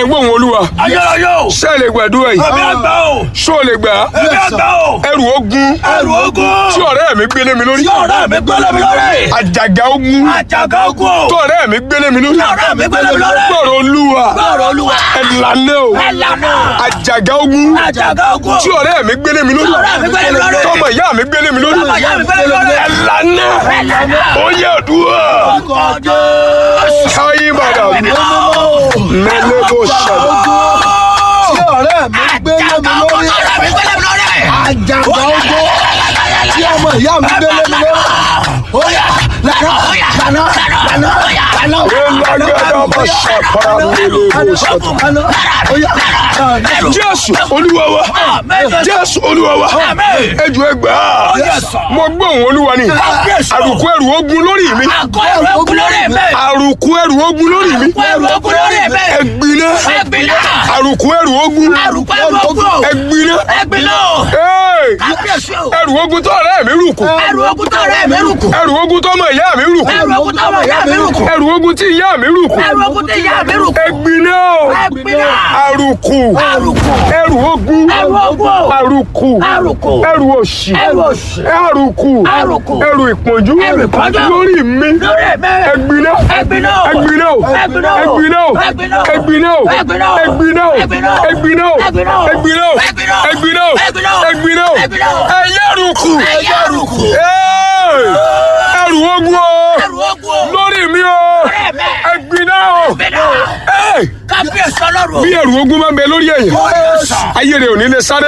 gbóhùn olúwa ayérayé o ṣé ẹ lè gbàdúrà yìí ẹ̀mí àgbà o ṣó o lè gbà á ẹ̀mí àgbà o ẹrù ogun ẹrù ogun tí ọ̀rẹ́ mi gbélé mi lórí tí ọ̀rẹ́ mi gbélé mi lórí àjàgà ogun àjàgà ogun o tí ọ̀rẹ́ mi gbélé mi lórí tí ọ̀rẹ́ mi gbélé mi lórí gbọ́rọ̀ olúwa gbọ́rọ̀ olúwa ẹ̀lànà o ẹ̀lànà àjàgà ogun àjàgà ogun tí ọ̀rẹ́ mi gbélé mi lórí Tí ọ̀rẹ́ mi gbélé mi lórí. tọmọ ìyá mi gbélé mi lórí Tọmọ ìyá mi gbélé mi lórí. ẹ̀lànà ẹ̀lànà ó yẹ àdúrà ọkọ̀ jésù káyé bàdà mẹ́lẹ́ bó ṣàlọ́ tí ọ̀rẹ́ mi gbélé mi lórí ọ̀rẹ́ mi gbélé mi lórí àjàgbá ogbó tí ọmọ ìyá mi gbélé mi lórí. ó yá lànà lànà lànà lànà. ẹ̀lágàdà bá ṣàpàrà mẹ́lẹ́ bó ṣàtọ̀ lànà ó yá lànà. jésù olúwa wa jésù olúwa wa ẹjọ ẹgbà mo gbóhùn olúwa ni àrùkù ẹrù ogun lórí mi àgọ́ ẹrù ogun lórí mi àrùkù ẹrù ogun lórí mi àgọ́ ẹrù ogun lórí mi ẹgbiná ẹgbìnà àrùkù ẹrù ogun àrùkù ẹrù ogun ẹgbiná ẹgbìnà Hey! kábíyèsí o ẹrù ogun tó ọ̀rẹ́ mi rù kù ẹrù ogun tó rẹ̀ mí rùkù ẹrù ogun tó ọmọ ìyá mi rù kù ẹrù ogun tó ọmọ ìyá mi rùkù ẹrù ogun tí ìyá mi rù kù ẹrù ogun tó ìyá mi rùkù ẹgbiná ẹgbìnà àrùkù àrùkù ẹrù ogun ẹrù ogun o àrùkù àrùkù ẹrù òṣì ẹrù òṣì àrùkù àrùkù ẹrù ìpọ́njú Ẹrù ìpọ́njú. lórí mi lórí mi ẹgbiná ẹgbìnà o ẹgbiná o ẹgbìnà o ẹgbiná o ẹgbìnà o ẹgbiná o ẹgbìnà o ẹgbiná o ẹgbìnà o ẹgbiná o ẹgbìnà o ẹgbiná o ẹgbìnà o ẹgbiná o ẹgbìnà o ẹgbiná o ẹgbìnà o ẹyẹrùkù ẹyẹ rùkù Hey! ẹrù ogun o ẹrù ogun o lórí mi o Lórí mi. ẹgbiná o ẹgbìnà o Hey! kábíyèsí ọlọ́run o bí ẹrù ogun máa ń bẹ lórí ẹ̀yìn Ó yẹ sà. ayé rẹ̀ ò ní lè sáré.